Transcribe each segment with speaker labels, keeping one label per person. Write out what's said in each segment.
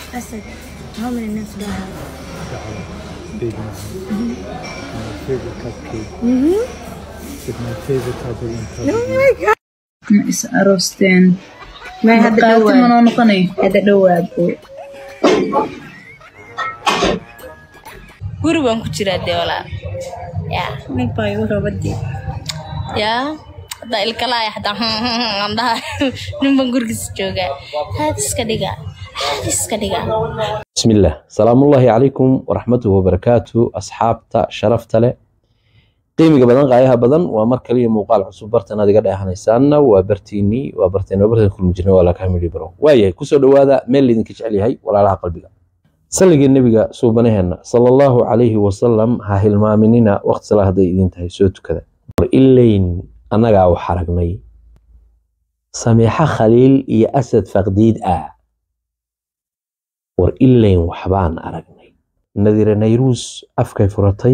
Speaker 1: Asad, how many names do I have?
Speaker 2: Big one. My favorite cupcake
Speaker 1: Mm-hmm.
Speaker 2: with my favorite couple in
Speaker 1: Oh
Speaker 2: Kabul.
Speaker 1: my god.
Speaker 3: ma is aroosteen
Speaker 1: Ma hadda
Speaker 3: qaati
Speaker 1: dhowaa.
Speaker 3: manoo noqonay
Speaker 1: Hadda dhowaabo.
Speaker 4: guri baan ku jiraa dee walaa yaa
Speaker 1: Nin baa igu rabadii.
Speaker 4: yaa haddaa ilkalaaya hadaa aan dhaha nin baan gurigiisa joogaa haad iska dhiga haad iska dhiga
Speaker 5: بسم الله سلام الله عليكم ورحمته وبركاته أصحابتا شرفتا له qiimiga badan qaayaha badan waa mar kaliya muuqaal cusub bartan aad iga dheehanaysaana waa bartiinii waa barteen waa barteen kulmi jirnay waa laka hamili baro waayahay kusoo dhowaada meel laydinka jecel yahay walaalaha qalbiga salligii nebiga suubanaheena sala allahu calayhi wasalam ha hilmaaminina waqti salaa hadday idin tahay soo tukada war ilayn annagaa wax aragnay sameexa khaliil iyo asad faqdiid ah war ilayn waxbaan aragnay nadire nayruus afkay furatay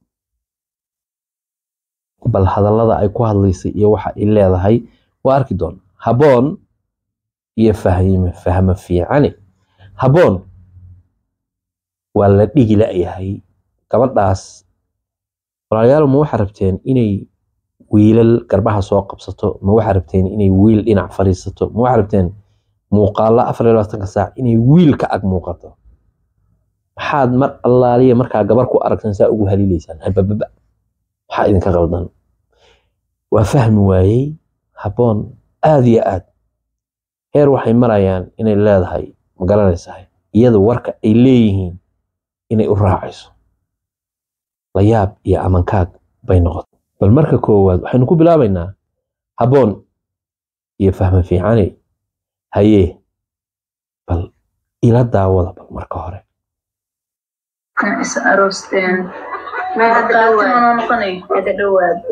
Speaker 5: bal hadallada ay ku hadlaysay iyo waxa ay leedahay waa arki doona haboon iyo fahme fahmo fiicani haboon waa la dhigi la'yahay gabadhaas walaalayaal ma waxaa rabteen inay wiilal garbaha soo qabsato ma waxaa rabteen inay wiil dhinac fadhiisato ma waxaa rabteen muuqaalo afar iyo labaatanka saac inay wiil ka ag muuqato maxaad mar allaaliya markaa gabar ku aragtan saa ugu haliilaysaan habababa maxaa idinka qaldan waa fahmi waayey habboon aad iyo aad heer waxay marayaan inay leedahay ma garanaysahay iyada warka ay leeyihiin inay u raacayso layaab iyo amankaag bay noqotay bal marka koowaad waxaynu ku bilaabaynaa habboon iyo fahmo fiicani hayee bal ila daawada bal marka hore
Speaker 3: ma is aroosteen
Speaker 1: Ma hadda
Speaker 3: qaati
Speaker 1: dhowaa.
Speaker 3: manoo noqonay
Speaker 1: Hadda dhowaabo.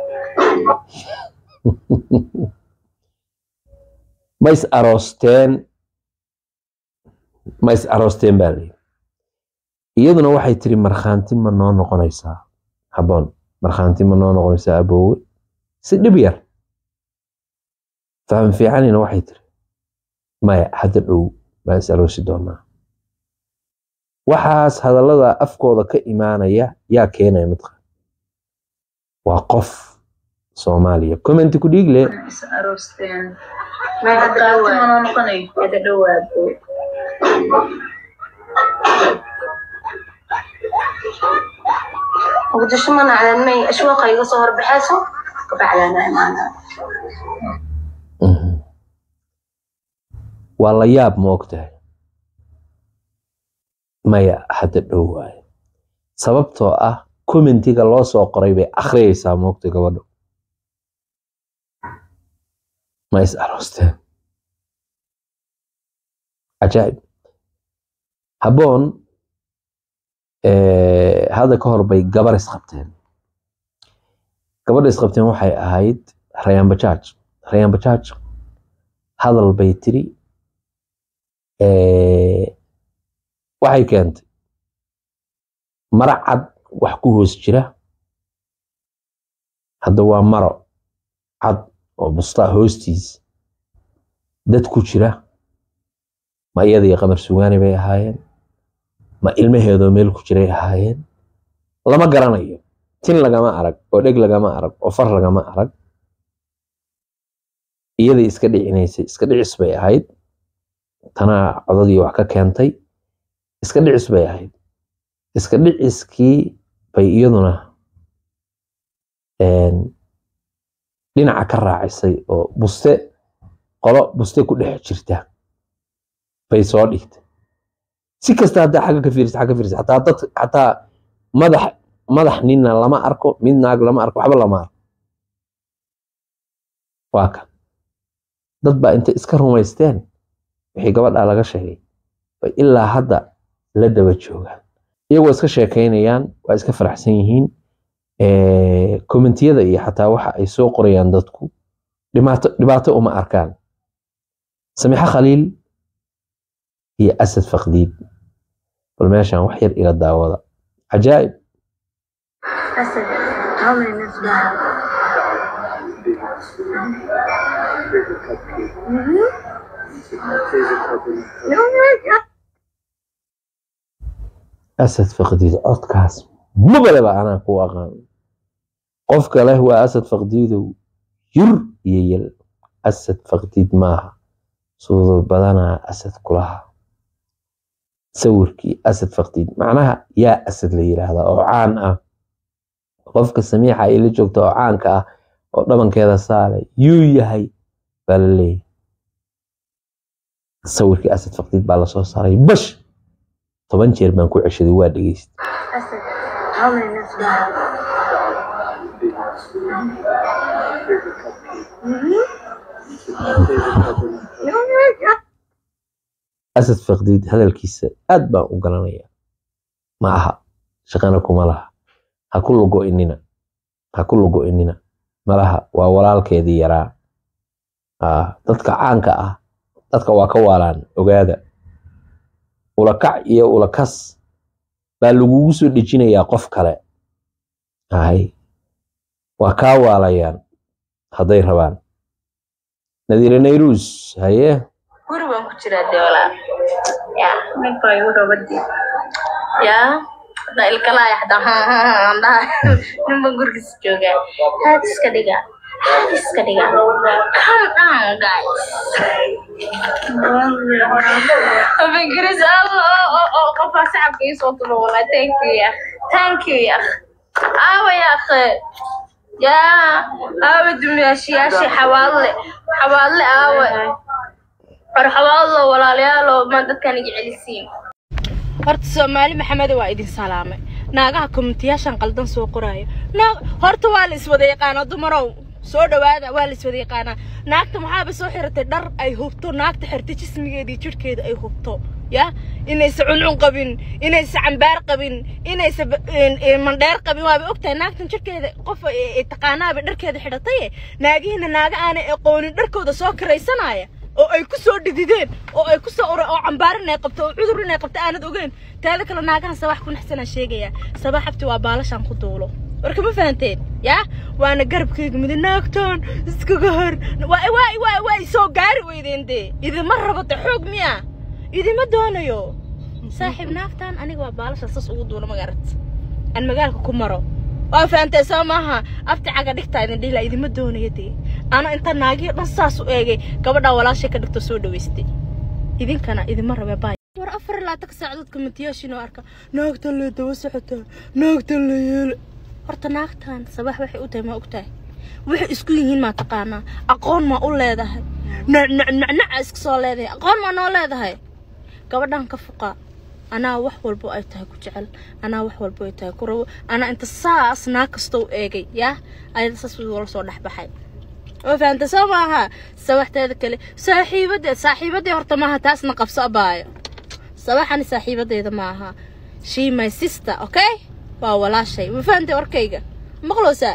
Speaker 5: ma is aroosteen ma is aroosteen baa layidhi iyaduna waxay tiri markhaanti ma noo noqonaysaa habboon markhaanti ma noo noqonaysaa aboowe si dhib yar faham fiicanina waxay tiri maya hadda dhow baan is aroosi doonaa waxaas hadallada afkooda ka imaanaya yaa keenaya midqa waa qof soomaaliya commenti ku dhiigle
Speaker 3: ma is aroosteen
Speaker 1: Ma hadda
Speaker 3: qaati
Speaker 1: dhowaa.
Speaker 3: manoo noqonay
Speaker 1: Hadda dhowaabo.
Speaker 6: muqdisho ma nacdan may ashwaaqa iga soo horbaxayso kabacdaana imaana
Speaker 5: Mhm. waa la yaab ma ogtahay maya hadda dhow waaye sababtoo ah commentiga loo soo qoray bay akhriyaysaa ma ogtay gabadho ma is aroosteen cajaa'ib habboon eh, hadda ka hor bay gabar isqabteen gabadha isqabteen waxay ahayd rayaan bajaaj rayaan bajaaj hadal bay tiri eh, waxay keentay maro cad wax ku hoos jira hadda waa maro cad oo bustaa hoostiis dad ku jira ma iyadii qamar sugaani bay ahaayeen ma ilmaheedoo meel ku jiray ahaayeen lama garanayo tin lagama arag oo dheg lagama arag oo far lagama arag iyadii iska dhicinaysay iska dhicis bay ahayd tanaa codadii wax ka keentay iska dhicis bay ahayd iska dhiciskii bay iyaduna een, dhinaca ka raacisay oo buste qolo buste ku dhex jirta bay soo dhigtay si kasta haddaa xagga ka fiirisa xagga ka fiirisa xataa dad xataa madax madax ninna lama arko mid naag lama arko waxba lama arko waa kan dad baa intay iska rumaysteen wixii gabadhaa laga sheegay bay ilaa hadda la daba joogaan iyagoo iska sheekaynayaan waa iska faraxsan yihiin kommentiyada iyo xataa waxa ay soo qorayaan dadku dhibaato dhibaato uma arkaan samiixo khaliil iyo asad faqdiid bal meeshaan wax yar ila daawada cajaa'ib
Speaker 1: Asad, how many names do I have?
Speaker 2: Big one. Favorite cupcake
Speaker 1: Mm-hmm.
Speaker 2: with my favorite couple in Kabul.
Speaker 1: Oh my god.
Speaker 5: asad faqdiid codkaas mabaleba anaa ku aqaan qofka leh waa asad faqdiidow yur iyo yel asad faqdiid maaha suudur badanaa asad kulaha sawirkii asad faqdiid macnaha yaa asad la yiraahdaa oo caan ah qofka samiixa ay la joogta oo caanka ah oo dhabankeeda saale yuu yahay baa la leeyahy sawirkii asad faqdiid baa lasoo saaray bash toban jeer baan ku ceshaday waa dhegeysta
Speaker 1: أسد how many minutes do I have?
Speaker 2: Big ones.
Speaker 5: asad faqdiid hadalkiisa aad baan u garanaya ma aha shaqana kuma laha ha ku lugo-inina ha ku lugo-inina malaha waa walaalkeedii yaraa Ah, dadka caanka ah dadka waa ka waalaan ogaada ulakac iyo ulakas baa lagugu soo dhejinayaa qof kale hay waa kaa waalayaan hadday rabaan nadiire nayrus haye
Speaker 4: guri baan ku jiraa dee walaa ya
Speaker 3: ninka igu rabadii
Speaker 4: ya hadda ilkalaaya xataa aan dhaha ninban gurigiisa joogaa haad iska dhiga haad iska dhiga calm down guys Fingris Allah oh oh qofaa shacabka ii soo tulo walaa thank you ya thank you ya aawa ya akhi ya aawa dumyaashiyaashi xawaalle xawaalle aawa marxabaadlo walaalayaalo ma dadkan iga celisiin horta soomaali maxamede waa idin salaamay naagaha komitiyaashan qaldan soo qoraayo naag horta waa la iswada yaqaanaa dumarow soo dhawaada waa la iswada yaqaanaa naagta maxaaba soo xiratay dhar ay hubto naagta xirtay jismigeeda iyo jidhkeeda ay hubto ya inaysa cuncun qabin inaysa cambaar qabin inaysa ba- een- een mandheer qabin waaba ogtahay naagtan jidhkeeda qof ay- ay taqaanaaba dharkeeda xidhataye naagihiina naaga aanay aqoonin dharkooda soo karaysanaya oo ay ku soo dhidideen oo ay ku soo ura oo cambaar inay qabto oo cudur inay qabto aanad ogeyn taada kale naagahan sabax ku naxsanaa sheegaya sabax habti waa baalashaan ku duulo warka ma fahanteen yaa waana garabkayga midi naagtoon iskaga hor waa waa waa waa soo gaari weydeen dee idima rabata xoog miya idima doonayo saaxiib naagtan aniga waa baalashaan sas ugu duulo magarat aan magaalka ku maro waa fahantay soo maaha afti caga dhigtaa idin dhihila idima doonayo dee ana inta naagiyo dhan saas u eegay gabadhaa walaashay ka dhigto soo dhaweystay idinkana idima rabe baay war afar iyo labaatanka saacadood kamitiyaashin oo arka naagtan lee daba socotaa naagtan lee yeela horta naagtan sabax waxay u tahay ma ogtahay waxay isku yihiin maa taqaanaa aqoon maa u leedahay nacnacnacnaca iska soo leedahay aqoon maa noo leedahay gabadhan ka fuqa anaa wax walbo ay tahay ku jecel anaa wax walbo ay tahay ku rabo anaa inta saas naag kastoo u eegay yaa ayada saas wala soo dhexbaxay oo fahanta soo maaha sawaxteeda kale saaxiibadeed saaxiibadii horta maaha taasna qabso abaayo sawaxani saaxiibadeeda maaha she my sister okay waa walaashay ma fahantay warkayga maqlowsaa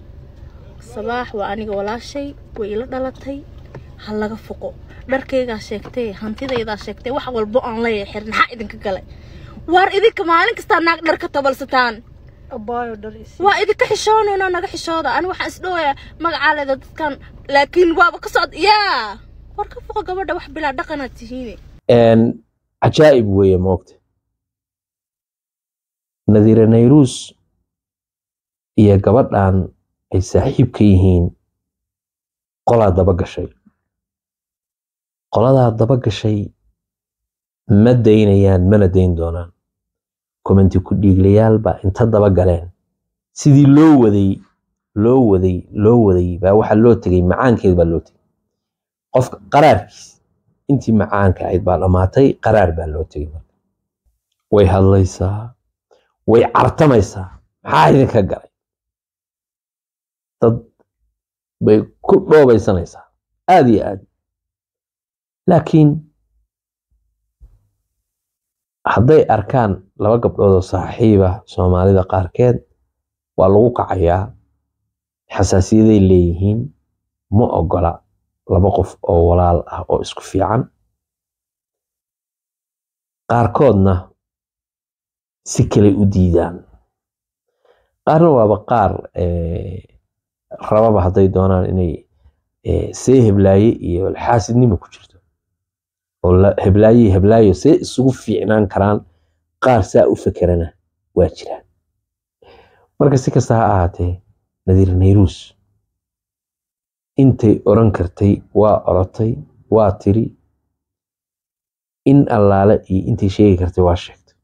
Speaker 4: sabaax waa aniga walaashay way ila dhalatay ha laga foqo dharkaygaa sheegtay hantidaydaa sheegtay wax walbo aan leeyahay xir maxaa idinka galay waar idinka maalin kastaa naag dhar ka tabalsataan
Speaker 1: abaayo dhar isi
Speaker 4: waa idinka xishoonayno naga xishooda ani waxaan isdhowaya magacaa leeda dadkan laakiin waaba ka socda yaa war ka foqo gabadha wax bilaa dhaqanaad tihiine
Speaker 5: een cajaa'ib weeye moogta nadiire nayrus iyo gabadhan ay saaxiib ka yihiin qolaa daba gashay qoladaa daba gashay ma daynayaan mana dayn doonaan commenti ku dhiiglayaal baa inta daba galeen sidii loo waday loo waday loo waday baa waxaa loo tegay macaankeed baa loo tegay qofka qaraarkiis intii macaanka ahayd baa dhammaatay qaraar baa loo tegay marka way hadlaysaa way cartamaysaa maxaa idinka galay dad bay ku dhoobaysanaysaa aad iyo aad laakiin hadday arkaan laba gabdhood oo saaxiiba soomaalida qaarkeed waa lagu kacayaa xasaasiyaday leeyihiin ma ogola laba qof oo walaal ah oo isku fiican qaarkoodna si kaley u diidaan qaarna waaba qaar eh, rababa hadday doonaan inay eh, see heblaaye iyo xaasidnimo ku jirto oo la- heblaaye iyo heblaayo see isugu fiicnaan karaan qaar saa u fekerana waa jiraan marka si kasta ha ahaatee nadiir nayruus intay oran kartay waa orotay waa tiri in allaale iyo intay sheegi kartay waa sheegtay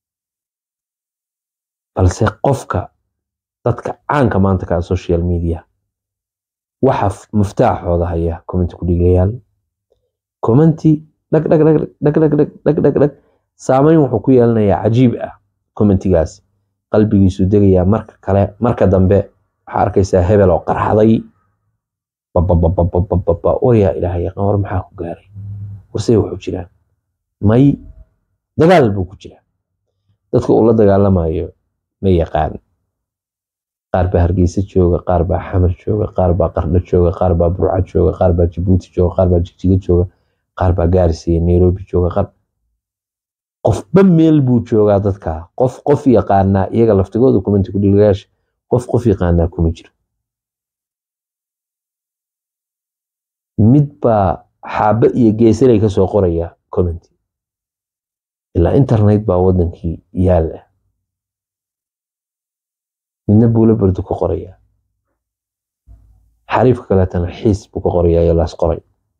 Speaker 5: balse qofka dadka caanka maanta ka ah social media waxa f- muftaaxooda haya commenti ku dhigayaal commenti dhag dhag dhag dhag dhag dhag dhag dhag dhag saameyn wuxuu ku yeelanayaa cajiib ah commentigaas qalbigiisu degayaa marka kale marka dambe waxaa arkaysaa hebel oo qarxaday bababababababa waryaa ilaahay yaqaan war maxaa ku gaaray warsey wuxuu jiraan may dagaal buu ku jiraa dadka uu la dagaalamayo ma yaqaan qaar baa hargeysa jooga qaar baa xamar jooga qaar baa qardho jooga qaar baa burca jooga qaar baa jabuuti jooga qaar baa jigjiga jooga qaar baa gaaris iyo nairobi jooga qaar qofba meel buu joogaa dadka qof qof yaqaanaa iyaga laftigooda kumenti ku dhigayaasha qof qof yaqaanaa kuma jiro mid baa xaabe iyo geesalay kasoo qoraya commenti ilaa internet baa wadankii yaal ah midna buulo bardu ku qoraya xariifka kaleetana xiis buu ka qoraya iyo laas qoray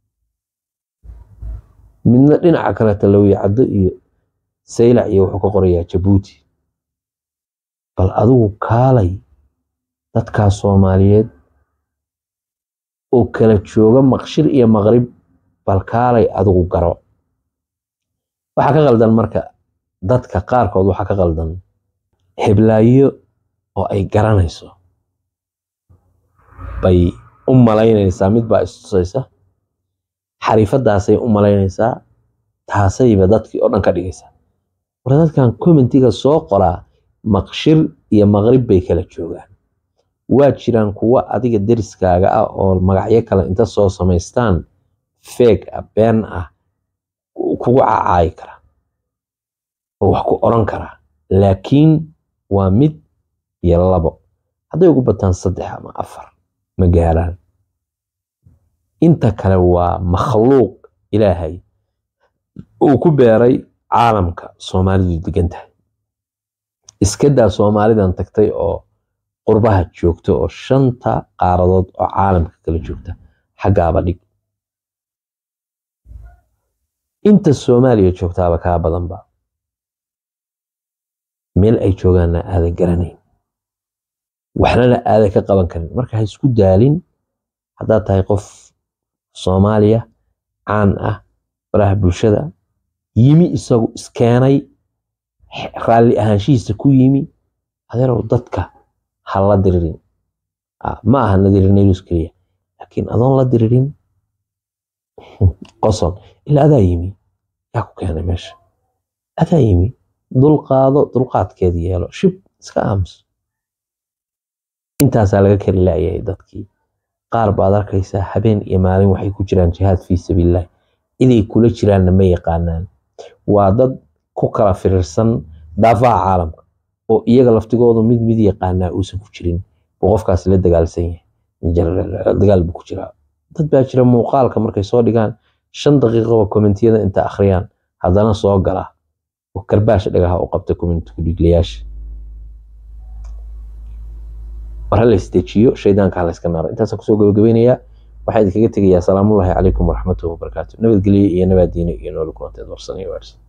Speaker 5: midna dhinaca kaleeta lawiya caddo iyo saylac iyo wuxuu ka qorayaa jabuuti bal adigu kaalay dadkaa soomaaliyeed oo kala jooga maqshir iyo maqrib bal kaalay adigu garo waxaa ka qaldan marka dadka qaarkood waxaa ka qaldan heblaayo oo ay garanayso bay u malaynaysaa mid baa istusaysa xariifadaasay u malaynaysaa taasayba dadkii oo dhan ka dhigaysaa war dadkan commentiga soo qoraa maqshir iyo maqrib bay kala joogaan waa jiraan kuwa adiga deriskaaga ah oo magacyo kale inta soo samaystaan feeg ah been ah kugu cacaayi kara oo wax ku oran kara laakiin waa mid iyo labo hadday ugu bataan saddex ama afar ma gaaraan inta kale waa makhluuq ilaahay uu ku beeray caalamka soomaalidu degan tahay iskadaa soomaalidan tagtay oo qurbaha joogta oo shanta qaaradood oo caalamka kala joogta xaggaaba dhig inta soomaaliya joogtaaba kaa badanba meel ay joogaanna aadan garanayn waxnana aadan ka qaban karin marka ha isku daalin haddaad tahay qof soomaaliya caan ah baraha bulshada yimi isagu iskeenay raalli ahaanshihiisa ku yimi adeerow dadka ha la diririn ma aha nadirinayus keliya laakiin adoon la diririn qoson ilaa adaa yimi yaa ku keenay meesha adaa yimi dulqaado dulqaadkeeda yeelo shib iska aamus intaasaa laga kari laayahay dadkii qaar baad arkaysaa habeen iyo maalin waxay ku jiraan jihaad fii sabiilillahi inay kula jiraanna ma yaqaanaan waa dad ku kala firirsan dhaafaha caalamka oo iyaga laftigoodu mid mid yaqaanaa uusan ku jirin buu qofkaas la dagaalsan yahay dagaal buu ku jiraa dad baa jira muuqaalka markay soo dhigaan shan daqiiqoba kommentiyada inta akhriyaan haddana soo gala oo karbaash dhagaha u qabta comment kudhiglayaasha war ha la isdejiyo shaydaanka ha la iska naaro intaasaan kusoo gabagabaynayaa waxaa idinkaga tegayaa salaamullaahi calaykum waraxmatullahi wabarakaatu nabadgelyo iyo nabaadiino iyo nooli kulanteed warsan iyo waarsan